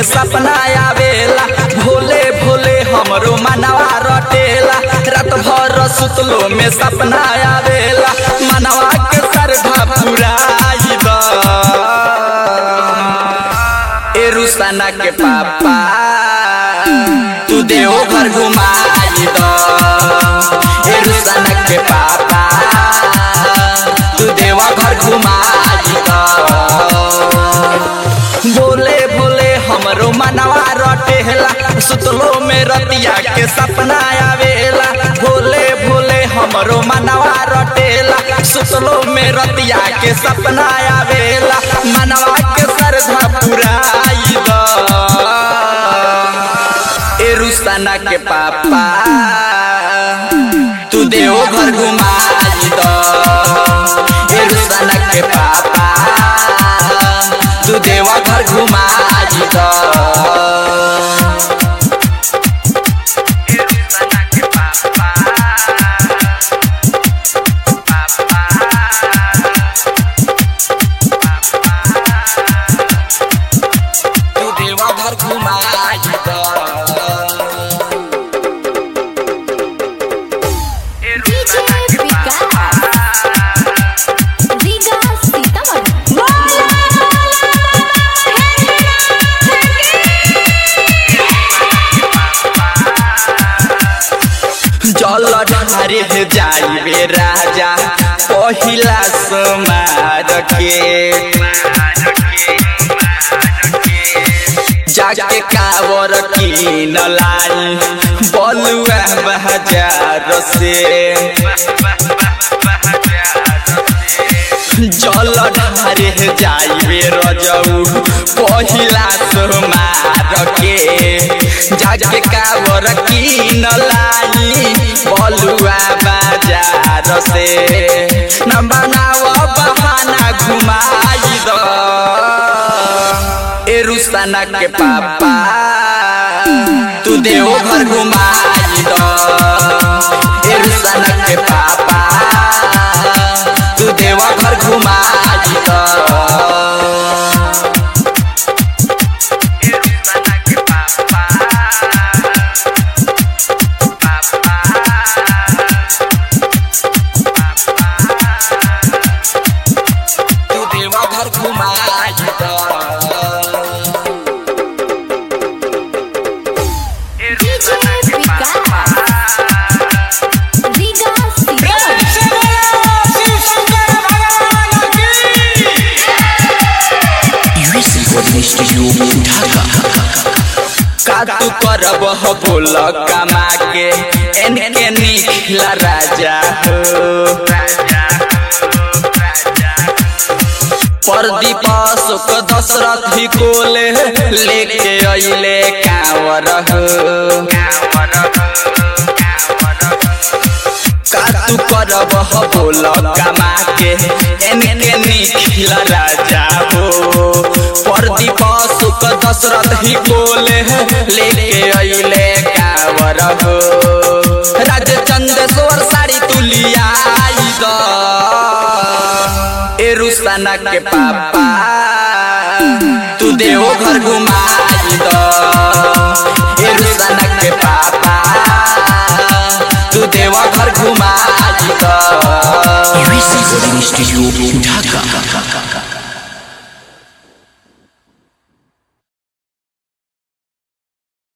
में सपना आवेला भोले भोले हमरो मनवा रटेला रात भर सुतलो में सपना आवेला मनवा के सरधा पुराई द ए रुसाना के पापा तू देव घर घुमाई द ए रुसाना के पापा तू देवा घर घुमाई द भोले भोले हमरो मनवा रटेला सुतलो में रतिया के सपना आवेला भोले भोले हमरो मनवा रटेला सुतलो में रतिया के सपना आवेला मनवा के सरधा पुराई द ए रुस्ताना के पापा तू देव घर घुमाई द ए रुस्ताना के पापा तू देवा घर घुमाई द तू देवा घर घुमाई द डीजे विकास रीगा सीतामढ़ी जल ढारे जाइबे राजा पहिला समार के जाके कावर किन लाई बलुआ बाजार से जल ढारे जाइबे रजऊ पहिला सोमार के जाके कावर किन लाई बलुआ बाजार से न बनाव बहाना घुमाई द ए रुस्ताना के पापा तू देव घर घुमाई द ए रुस्ताना के पापा तू देवा घर घुमाई द तू देवा घर घुमाई द DJ Vikas Riga Sitamarhi US recording studio Dhaka का तू करब हो बोल कमा के एनके निखिला राजा हो प्रदीप अशोक दशरथ ही कोले लेके अइले कांवर हो का तू करब हो बोल कमा के एनके निखिला राजा हो प्रदीप अशोक दशरथ ही कोले लेके अइले कांवर हो राज चंदेश्वर साड़ी तुलिया द ए रुस्ताना के पापा तू देव घर घुमाई द ए रुस्ताना के पापा तू देवा घर घुमाई द यूएस रिकॉर्डिंग स्टूडियो ढाका